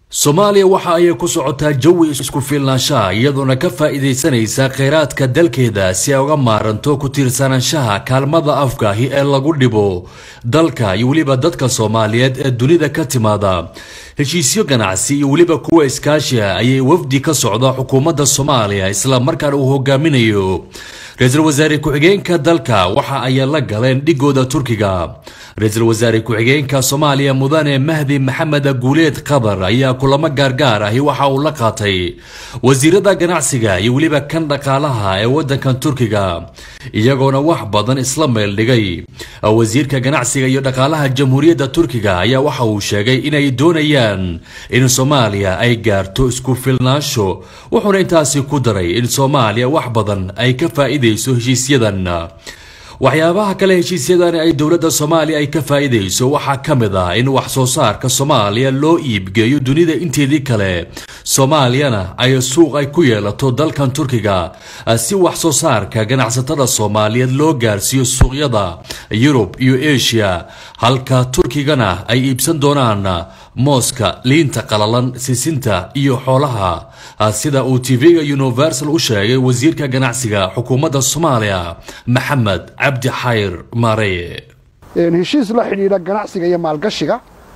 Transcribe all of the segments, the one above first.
soomaaliya waxa ay ku socotaa jawi isku fiilnaanshaha iyadoona ka faa'iidaysanaysa kheyraadka dalkeeda si ay uga maaranto ku tiirsanaanshaha kaalmada afkaahi ee lagu dhibo dalka iyo weliba dadka soomaaliyeed ee dunida ka timaada heshiisyo ganacsi iyo weliba kuwa iskaashiha ayay wafdi ka socda xukuumadda soomaaliya isla markaana uu hogaaminayo ra-iisul wasaare ku-xigeenka dalka waxa ay la galeen dhigooda turkiga ra-iisul wasaare ku-xigeenka soomaaliya mudane mahdi maxamed guuleed qatar ayaa kulamo gaargaar ahi waxa uu la qaatay wasiirada ganacsiga iyo weliba kan dhaqaalaha ee wadankan turkiga iyagoona wax badan isla meel dhigay wasiirka ganacsiga iyo dhaqaalaha jamhuuriyadda turkiga ayaa waxa uu sheegay inay doonayaan in soomaaliya ay gaarto isku filnaansho wuxuuna intaasi ku daray in soomaaliya wax badan ay ka faa'iidayso heshiisyadan waxyaabaha kale heshiisyadani ay dowladda soomaaliya ay ka faa'iidayso waxaa ka mid ah in wax soo saarka soomaaliya loo iibgeeyo dunida inteedii kale soomaaliyana ay suuq ay ku yeelato dalkan turkiga si wax soo saarka ganacsatada soomaaliyeed loo gaarsiiyo suuqyada yurub iyo asia halka turkigana ay iibsan doonaan mooska liinta qalalan sisinta iyo xoolaha sida uu tv-ga universal u sheegay wasiirka ganacsiga xukuumadda soomaaliya maxamed cabdi xayr maareye heshiis la xidhiidha ganacsiga iyo maalgashiga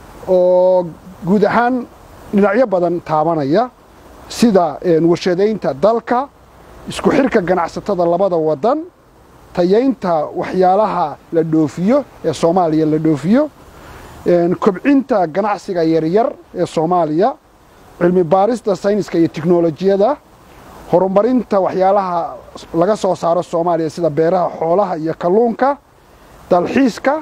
oo guud ahaan dhinacyo badan taabanaya sida warshadaynta dalka isku xirka ganacsatada labada wadan tayaynta waxyaalaha la dhoofiyo ee soomaaliya la dhoofiyo kobcinta ganacsiga yaryar ee soomaaliya cilmi baarista sayniska iyo tiknolojiyada horumarinta waxyaalaha laga soo saaro soomaaliya sida beeraha xoolaha iyo kalluunka dalxiiska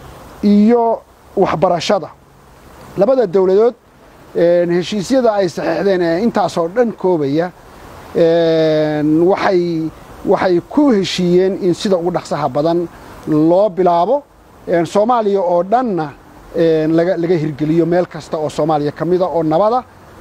iyo waxbarashada labada dowladood heshiisyada ay saxeixdeen ee intaasoo dhan koobaya waxay waxay ku heshiiyeen in sida ugu dhaqsaha badan loo bilaabo soomaaliya oo dhanna laga hirgeliyo meel kasta oo soomaaliya ka mida oo nabada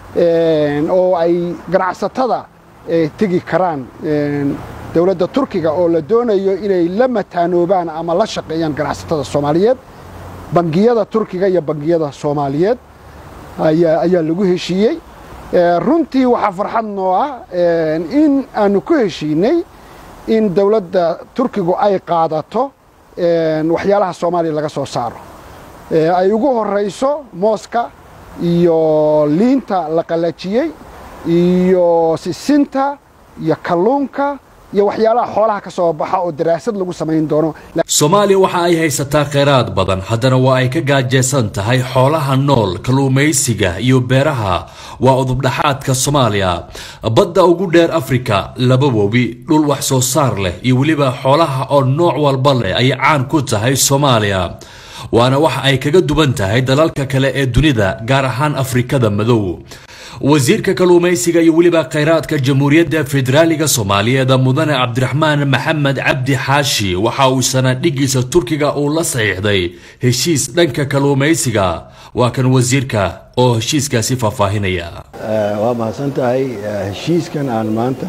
oo ay ganacsatada tegi karaan dowladda turkiga oo la doonayo inay la mataanoobaan ama la shaqeeyaan ganacsatada soomaaliyeed bangiyada turkiga iyo bangiyada soomaaliyeed ayaa lagu heshiiyey runtii waxaa farxad noo ah in aanu ku heshiinay in dowladda turkigu ay qaadato waxyaalaha soomaaliya laga soo saaro ay ugu horayso mooska iyo liinta la qallajiyey iyo sisinta iyo kalluunka iyo waxyaalaha xoolaha ka soo baxa oo daraasad lagu samayn doono soomaaliya waxa ay haysataa kheyraad badan haddana waa ay ka gaajeysan tahay xoolaha nool kalluumaysiga iyo beeraha waa udubdhaxaadka soomaaliya badda ugu dheer afrika laba webi dhul wax soo saar leh iyo weliba xoolaha oo nooc walba leh ayay caan ku tahay soomaaliya waana waxa ay kaga duwan tahay dalalka kale ee dunida gaar ahaan afrikada madow wasiirka kalluumaysiga iyo weliba kheyraadka jamhuuriyadda federaaliga soomaaliyeed mudane cabdiraxmaan maxamed cabdi xaashi waxa uu sanadhigiisa turkiga uu la saxiixday heshiis dhanka kalluumaysiga waa kan wasiirka oo heshiiskaasi faahfaahinaya waa mahadsan tahay heshiiskan aan maanta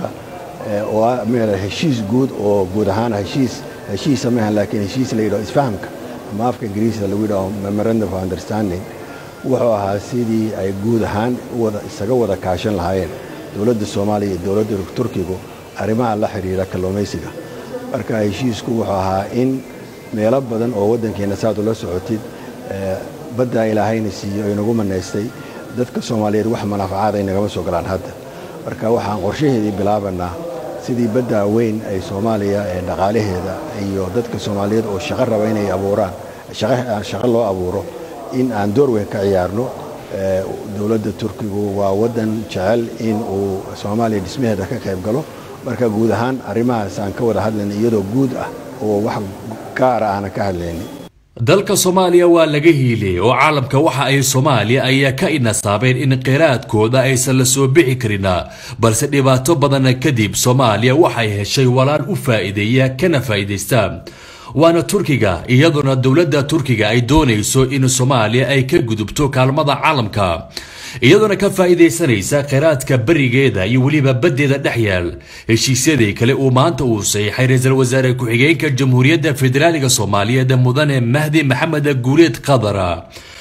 waa heshiis guud oo guud ahaan heshiis heshiisa maahan laakiin heshiis la yidhaho isfahamka ama afka ingiriisda lagu yidhaho memorandum of understanding wuxuu ahaa sidii ay guud ahaan isaga wada kaashan lahaayeen dowladda soomaaliya iyo dowladda turkigu arrimaha la xidhiidha kalluumaysiga marka heshiisku wuxuu ahaa in meelo badan oo waddankeenna saad ula socotid baddaa ilaahayna siiyo inagu manaystay dadka soomaaliyeed wax manaafacaad ay nagama soo galaan hadda marka waxaan qorshaheedii bilaabanaa sidii baddaa weyn ay soomaaliya ee dhaqaalaheeda iyo dadka soomaaliyeed oo shaqo raba inay abuuraan shaqo loo abuuro in aan door weyn ka ciyaarno dowladda turkigu waa waddan jecel in uu soomaaliya dhismaheeda ka qayb galo marka guud ahaan arrimahaas aan ka wada hadlayna iyadoo guud ah oo wax gaara aanan ka hadlaynin dalka soomaaliya waa laga hiiliyey oo caalamka waxa ay soomaaliya ayaa ka inasaabeen in kheyraadkooda aysan la soo bixi karin balse dhibaato badana kadib soomaaliya waxay heshay walaal u faa'iideeya kana faa'iidaysta waana turkiga iyadoona dowladda turkiga ay doonayso in soomaaliya ay ka gudubto kaalmada caalamka iyadoona ka faa'iidaysanaysa kheyraadka berigeeda iyo weliba baddeeda dhex yaal heshiisyadii kale uu maanta uu saxiixay ra-iisul wasaare ku-xigeenka jamhuuriyadda federaaliga soomaaliyeed mudane mahdi maxamed guuleed qadar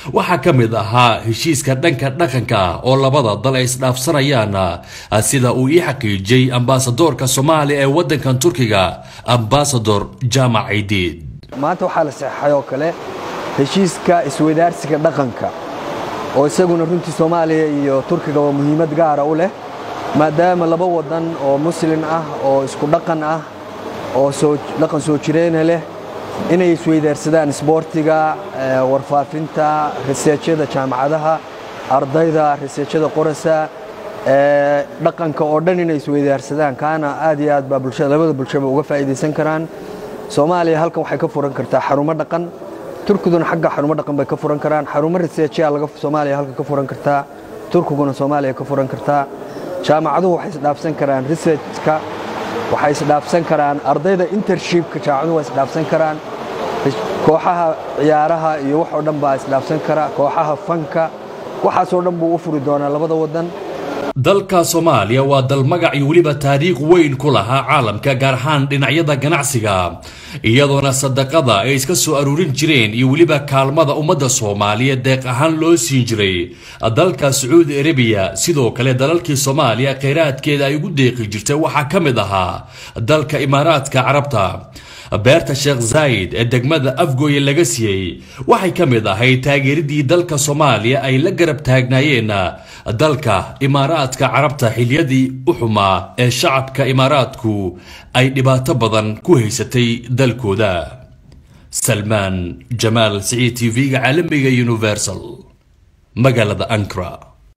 waxaa ka mid ahaa heshiiska dhanka dhaqanka ah oo labada dal ay isdhaafsanayaan sida uu ii xaqiijiyey ambasadoorka soomaaliya ee waddankan turkiga ambasador jaamac ciidiid maanta waxaa la saxeixay oo kale heshiiska isweydaarsiga dhaqanka oo isaguna runtii soomaaliya iyo turkiga waa muhiimad gaara u leh maadaama laba waddan oo muslin ah oo isku dhaqan ah oo dhaqan soo jireena leh inay isweydaarsadaan isboortiga warfaafinta riseejyada jaamacadaha ardayda riseejyada qorasa dhaqanka oo dhan inay isweydaarsadaan kaana aad iyo aad baa bulshada labada bulshaba uga faa'iidaysan karaan soomaaliya halkan waxay ka furan kartaa xarumo dhaqan turkiguna xagga xarumo dhaqan bay ka furan karaan xarumo riseejyaa laga soomaaliya halkan ka furan kartaa turkiguna soomaaliya ka furan kartaa jaamacaduhu waxay isdhaafsan karaan researchka waxay isdhaafsan karaan ardayda intershipka jaamacaduhu waa isdhaafsan karaan kooxaha ciyaaraha iyo wax oo dhan baa isdhaafsan kara kooxaha fanka waxaasoo dhan buu u furi doonaa labada waddan dalka soomaaliya waa dal magac iyo weliba taariikh weyn ku lahaa caalamka gaar ahaan dhinacyada ganacsiga iyadoona sadaqada ay iska soo aruurin jireen iyo weliba kaalmada ummadda soomaaliya deeq ahaan loo siin jiray dalka sacuudi arabiya sidoo kale dalalkii soomaaliya kheyraadkeeda ay ugu deeqi jirtay waxaa ka mid ahaa dalka imaaraadka carabta beerta sheekh zaayid ee degmada afgooye laga siiyey waxay ka mid ahayd taageeridii dalka soomaaliya ay la garab taagnaayeen dalka imaaraadka carabta xiliyadii u xumaa ee shacabka imaaraadku ay dhibaato badan ku haysatay dalkooda salmaan jamaal siciid t v-ga caalamiga universal magaalada ankara